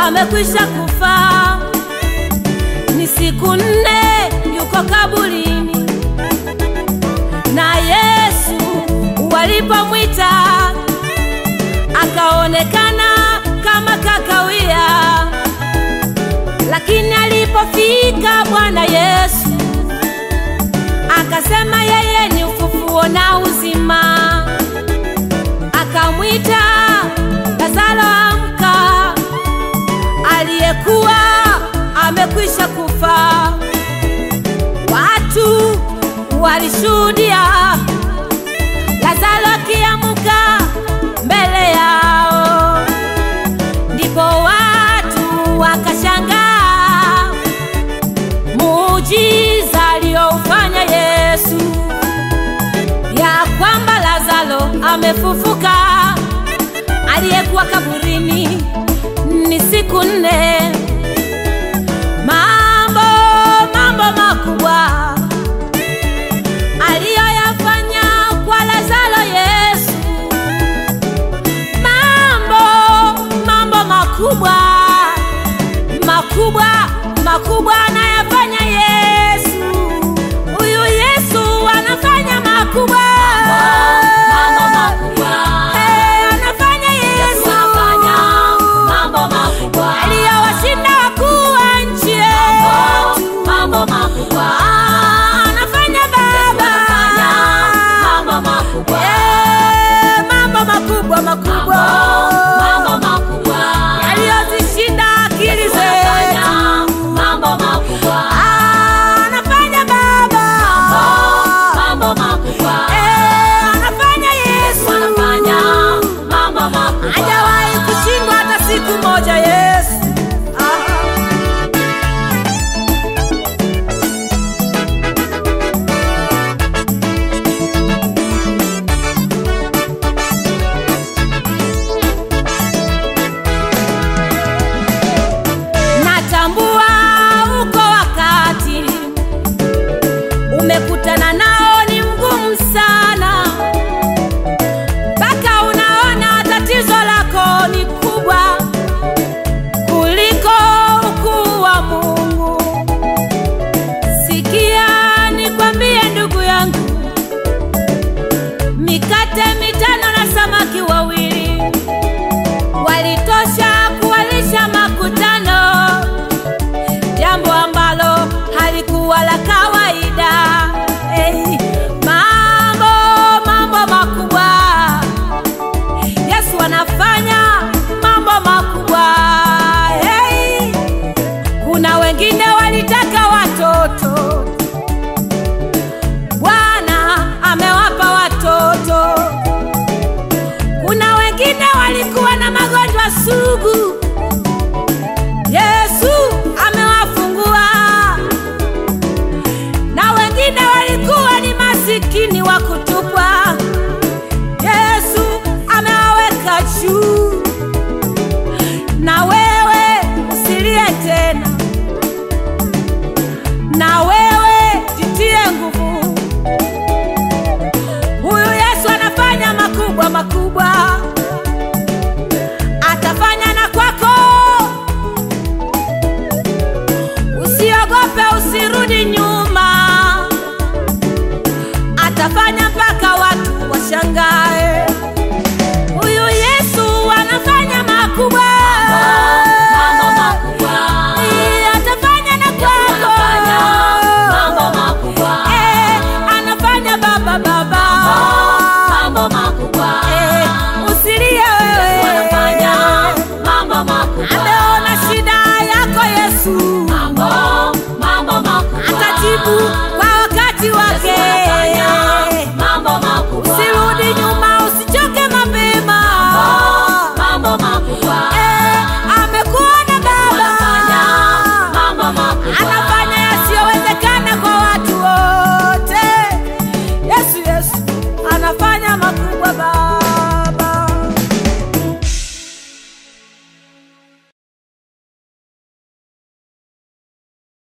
amekwisha kufa, ni siku nne yuko kaburini, na Yesu walipomwita akaonekana kama kakawia, lakini alipofika Bwana Yesu akasema yeye ni ufufuo na uzima, akamwita Lazaro, amka, aliyekuwa amekwisha kufa. Watu walishuhudia Lazaro akiamuka mbele yao, ndipo watu wakashangaa muujiza aliyoufanya Yesu, ya kwamba Lazaro amefufuka, aliyekuwa kaburini ni siku nne. Mambo mambo makubwa aliyoyafanya kwa Lazaro Yesu, mambo mambo makubwa makubwa makubwa anayafanya Yesu. Huyu Yesu anafanya makubwa, Mambo makubwa. Eh, anafanya Yesu, Mambo makubwa. aliyowashinda wakuu wa nchi yetu. Mambo makubwa. Ah, anafanya Baba, Mambo makubwa. Eh, mambo makubwa makubwa Mambo makubwa. yaliyozishinda akili zetu. Mambo makubwa. Ah, anafanya Baba, Mambo makubwa. Eh, anafanya Yesu, Wanafanya mambo makubwa. hajawahi kushindwa hata siku moja Yesu. Ah. Natambua uko wakati umekutana nao ni mgumu sana, mpaka unaona tatizo lako ni kubwa kuliko ukuu wa Mungu. Sikia nikwambie, ndugu yangu, mikate mitano na samaki wawili walitosha kuwalisha makutano, jambo ambalo halikuwa la kawaida. Hey, mambo mambo makubwa, Yesu anafanya mambo makubwa. Hey, kuna wengine walitaka watoto, Bwana amewapa watoto. Kuna wengine walikuwa na magonjwa sugu, Yesu amewafungua. Na wengine walikuwa ni masikini wa kutupwa, Yesu amewaweka juu. Na wewe usilie tena, na wewe